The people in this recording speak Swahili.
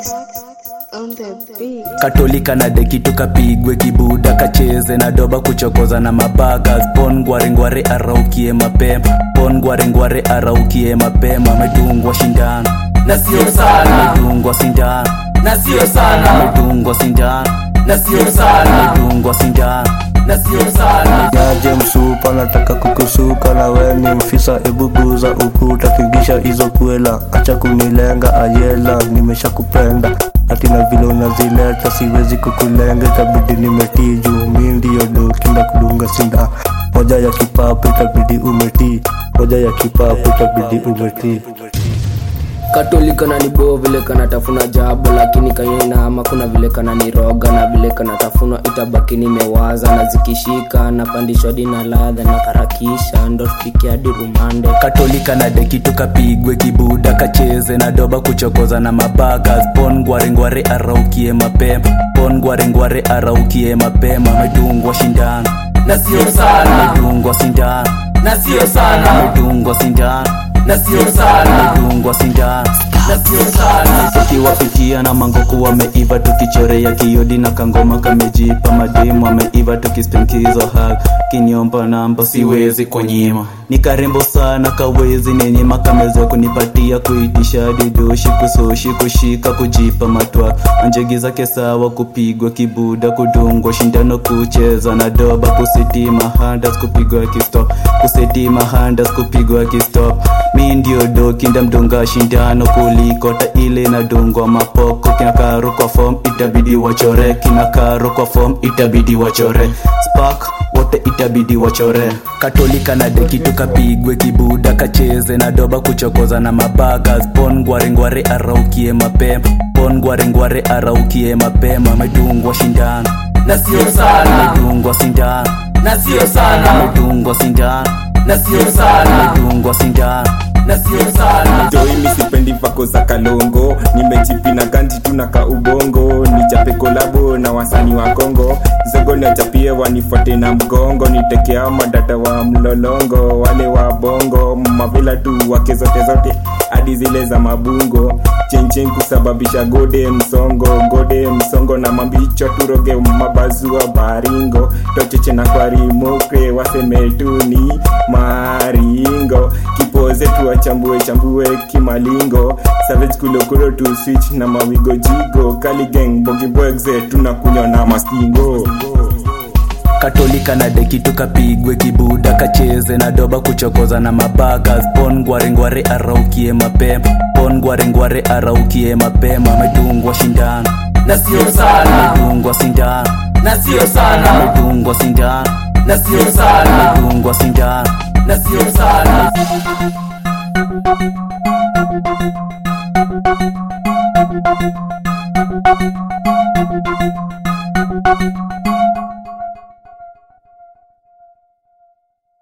on the beat. katolika na deki tukapigwe kibuda kacheze na doba kuchokoza na mabaka pon ngwarengware araukie mapema pon ngwarengware araukie mapema amedungwa shindano na sio sana amedungwa sindano na sio sana amedungwa sindano na sio sana amedungwa sindano na sio sana Yaje msupa nataka kukusuka na we ni mfisa ebuguza ukuta pigisha hizo kwela acha kunilenga ayela nimesha kupenda ati na vile unazileta siwezi kukulenga itabidi nimetii juu mi ndio doki na kudunga sinda moja ya kipapu itabidi umetii moja ya kipapu itabidi umetii katolika na nibo vile kanatafuna jabo lakini kanyenaama kuna vile kana niroga na vile kanatafunwa itabaki nimewaza na zikishika napandishwa dina ladha na karakisha ndo tufike hadi rumande katolika na deki tukapigwe kibuda kacheze na doba kuchokoza na mabaka pon ngwarengware araukie mapema pon ngwarengware araukie mapema amedungwa shindano na sio sana amedungwa sindano na sio sana amedungwa sindano na sio sana amedungwa sindano na sio sana tukiwapikia na mangoku wameiva tukichorea kiodi na kangoma kamejipa mademu wameiva tukispenkizo hak kiniomba namba siwezi kunyima ni karembo sana kawezi nenyema kameza kunipatia kuitisha didoshi kusoshi kushika kujipa matwa anjegi zake sawa kupigwa kibuda kudungwa shindano kucheza na doba kusitima handas kupigwa kistop kusitima handas kupigwa kistop mi ndio doki ndamdunga shindano kulikota ile nadungwa mapoko kinakaro kwa fom itabidi wachore kinakaro kwa fom itabidi wachore spark wote itabidi wachore katolika na deki tukapigwe kibuda kacheze na doba kuchokoza na mabaka pon ngwarengware araukie mapema pon ngwarengware araukie mapema amedungwa shindano na sio sana amedungwa sindano na sio sana amedungwa sindano na sio sana amedungwa sindano na sio sana joimi sipendi vako za kalongo nimejipina ganji tuna ka ubongo nichape kolabo na wasani wa kongo zogo niachapie wanifuate na mgongo nitekea madata wa mlolongo wale wa bongo mavila tu wake zote zote hadi zile za mabungo chenchen kusababisha gode msongo gode msongo na mambicho turoge mabazua baringo tocheche na kwarimokre waseme tu ni maringo kipoze tuwachambue chambue kimalingo savage kulokuro tu switch na mawigo jigo kaligeng bogibwegze tunakunywa na mastingo katolika na deki tukapigwe kibuda kacheze na doba kuchokoza na mabaka pon ngwarengware araukie mapema pon ngwarengware araukie mapema amedungwa shindano na sio sana amedungwa sindano na sio sana amedungwa sindano na sio sana amedungwa sindano na sio sana Thank you.